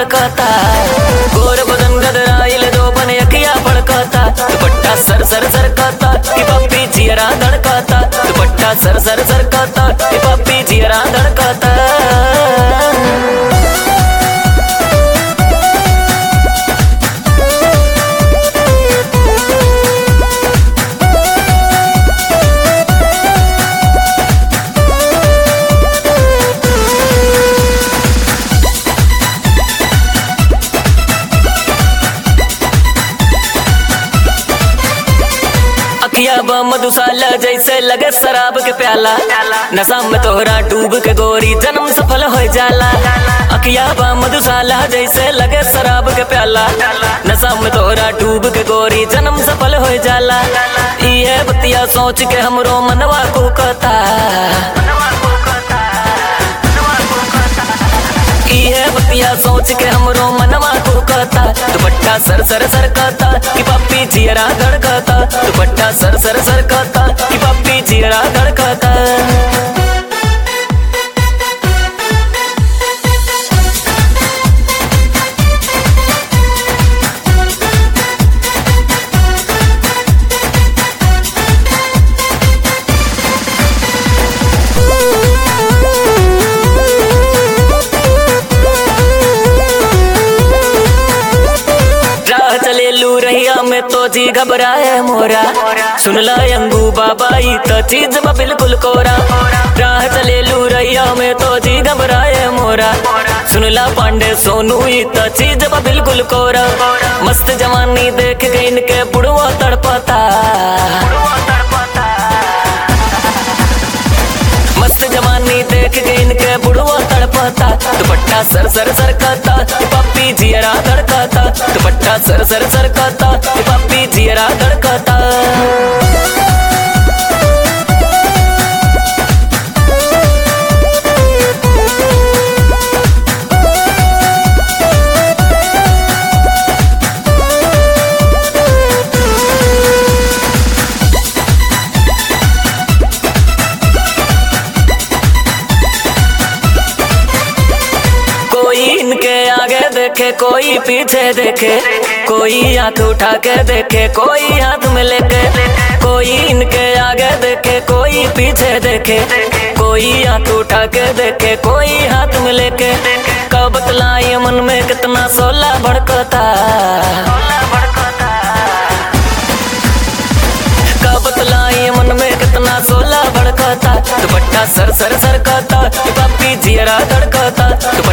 धड़कता गोर बदन गदराइल दो बने अखिया फड़कता दुपट्टा सर सर सरकता कि पप्पी जियरा धड़कता दुपट्टा सर सर सरकता कि पप्पी जियरा धड़कता अखिया ब मधुशाला जैसे लगे शराब के प्याला नशा में तोहरा डूब के गोरी जन्म सफल हो जाला अखिया ब मधुशाला जैसे लगे शराब के प्याला नशा में तोहरा डूब के गोरी जन्म सफल हो जाला ये बतिया सोच के हमरो मनवा कुकता ये बतिया सोच के हमरो मनवा कुकता दुपट्टा सर सर सरकता कि पप्पी जियरा धड़कता दुपट्टा सर सर सरकता कि पप्पी जियरा धड़कता राह चले लू रहिया में तो जी घबराए मोरा सुन ला अंगू बाबा ई तो चीज बा बिल्कुल कोरा राह चले लू रहिया में तो जी घबराए मोरा सुन ला पांडे सोनू ई तो चीज बा बिल्कुल कोरा मस्त जवानी देख के इनके बुढ़वा तड़पता मस्त जवानी देख के इनके बुढ़वा तड़पता दुपट्टा सर सर सरकता पप्पी जियरा धड़कता दुपट्टा सर सर सरकता पप्पी जियरा धड़कता कोई इनके आगे देखे कोई पीछे देखे कोई हाथ उठा के देखे कोई हाथ में लेके कोई इनके आगे देखे कोई पीछे देखे कोई हाथ उठा के देखे कोई हाथ में लेके कब बतलाई मन में कितना सोला भड़कता कब बतलाई मन में कितना सोला भड़कता दुपट्टा सर सर सरकता पप्पी जियरा धड़कता